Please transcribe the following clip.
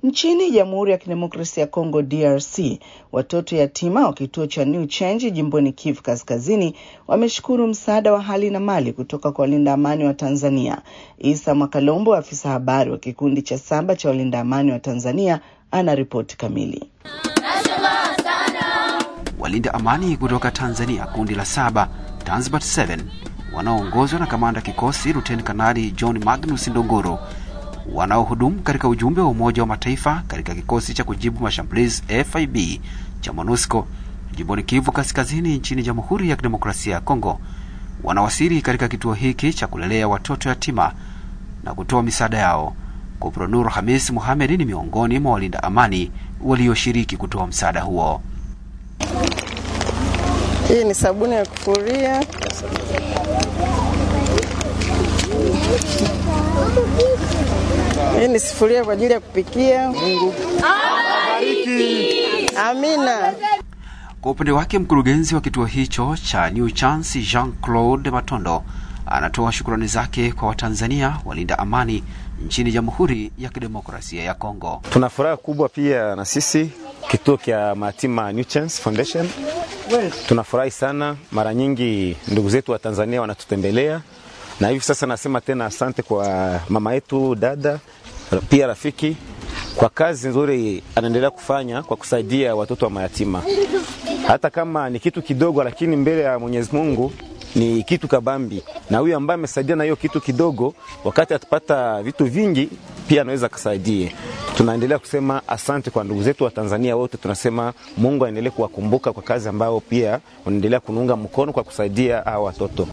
Nchini Jamhuri ya Kidemokrasia ya Kongo DRC, watoto yatima wa kituo cha New Change jimboni Kivu Kaskazini wameshukuru msaada wa hali na mali kutoka kwa walinda amani wa Tanzania. Isa Mwakalombo, afisa habari wa kikundi cha saba cha walinda amani wa Tanzania, ana ripoti kamili. Walinda amani kutoka Tanzania, kundi la saba Tanzbat 7 wanaoongozwa na kamanda kikosi Luteni Kanali John Magnus Ndongoro wanaohudumu katika ujumbe wa Umoja wa Mataifa katika kikosi cha kujibu mashambulizi FIB cha MONUSCO jimboni Kivu Kaskazini nchini Jamhuri ya Kidemokrasia ya Kongo wanawasili katika kituo hiki cha kulelea watoto yatima na kutoa misaada yao. Kopro Nur Hamis Muhamed ni miongoni mwa walinda amani walioshiriki kutoa msaada huo. Hii ni sabuni ya kufuria. Hii ni sufuria kwa ajili ya kupikia. Mungu awabariki. Amina. Kwa upande wake mkurugenzi wa kituo hicho cha New Chance Jean Claude Matondo anatoa shukrani zake kwa Watanzania walinda amani nchini Jamhuri ya Kidemokrasia ya Kongo. Tuna furaha kubwa pia na sisi kituo cha mayatima New Chance Foundation tunafurahi sana. Mara nyingi ndugu zetu wa Tanzania wanatutembelea, na hivi sasa nasema tena asante kwa mama yetu, dada pia rafiki, kwa kazi nzuri anaendelea kufanya kwa kusaidia watoto wa mayatima. Hata kama ni kitu kidogo, lakini mbele ya Mwenyezi Mungu ni kitu kabambi, na huyu ambaye amesaidia na hiyo kitu kidogo, wakati atapata vitu vingi pia anaweza akasaidie. Tunaendelea kusema asante kwa ndugu zetu wa Tanzania wote, tunasema Mungu aendelee kuwakumbuka kwa kazi ambayo pia wanaendelea kunuunga mkono kwa kusaidia hawa watoto.